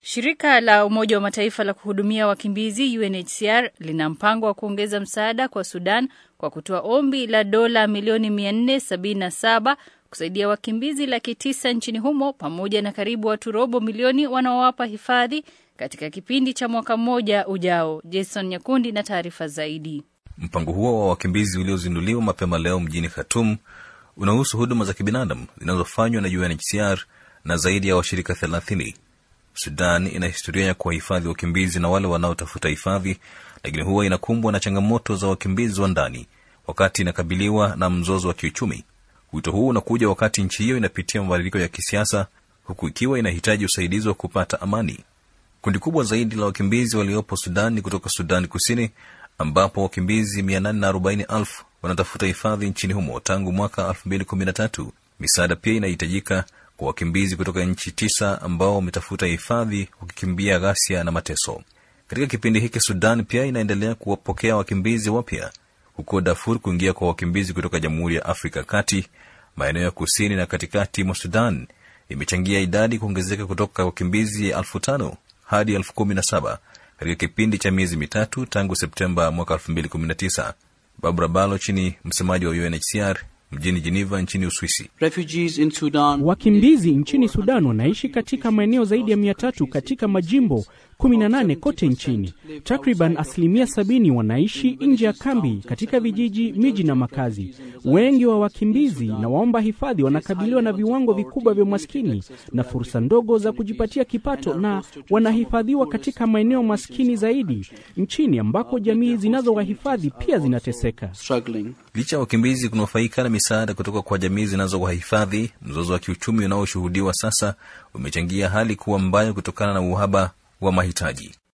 Shirika la Umoja wa Mataifa la kuhudumia wakimbizi UNHCR lina mpango wa kuongeza msaada kwa Sudan kwa kutoa ombi la dola milioni 477 kusaidia wakimbizi laki tisa nchini humo pamoja na karibu watu robo milioni wanaowapa hifadhi katika kipindi cha mwaka mmoja ujao. Jason Nyakundi na taarifa zaidi. Mpango huo wa wakimbizi uliozinduliwa mapema leo mjini Khartoum unahusu huduma za kibinadamu zinazofanywa na UNHCR na zaidi ya washirika thelathini. Sudan ina historia ya kuwahifadhi wakimbizi na wale wanaotafuta hifadhi, lakini huwa inakumbwa na changamoto za wakimbizi wa ndani wakati inakabiliwa na mzozo wa kiuchumi. Wito huu unakuja wakati nchi hiyo inapitia mabadiliko ya kisiasa, huku ikiwa inahitaji usaidizi wa kupata amani. Kundi kubwa zaidi la wakimbizi waliopo Sudan ni kutoka Sudan Kusini, ambapo wakimbizi 840,000 wanatafuta hifadhi nchini humo tangu mwaka 2013. Misaada pia inahitajika kwa wakimbizi kutoka nchi tisa ambao wametafuta hifadhi wakikimbia ghasia na mateso. Katika kipindi hiki, Sudan pia inaendelea kuwapokea wakimbizi wapya, huko Darfur kuingia kwa wakimbizi kutoka Jamhuri ya Afrika Kati, maeneo ya kusini na katikati mwa Sudan imechangia idadi kuongezeka kutoka wakimbizi elfu tano hadi elfu kumi na saba katika kipindi cha miezi mitatu tangu Septemba mwaka 2019. Barbara Baloch ni msemaji wa UNHCR mjini Geneva nchini Uswisi. Wakimbizi nchini Sudan wanaishi katika maeneo zaidi ya mia tatu katika majimbo 18 kote nchini. Takriban asilimia sabini wanaishi nje ya kambi katika vijiji, miji na makazi. Wengi wa wakimbizi na waomba hifadhi wanakabiliwa na viwango vikubwa vya umaskini na fursa ndogo za kujipatia kipato, na wanahifadhiwa katika maeneo maskini zaidi nchini ambako jamii zinazowahifadhi pia zinateseka. Licha ya wakimbizi kunufaika na misaada kutoka kwa jamii zinazowahifadhi, mzozo wa kiuchumi unaoshuhudiwa sasa umechangia hali kuwa mbaya kutokana na uhaba wa mahitaji.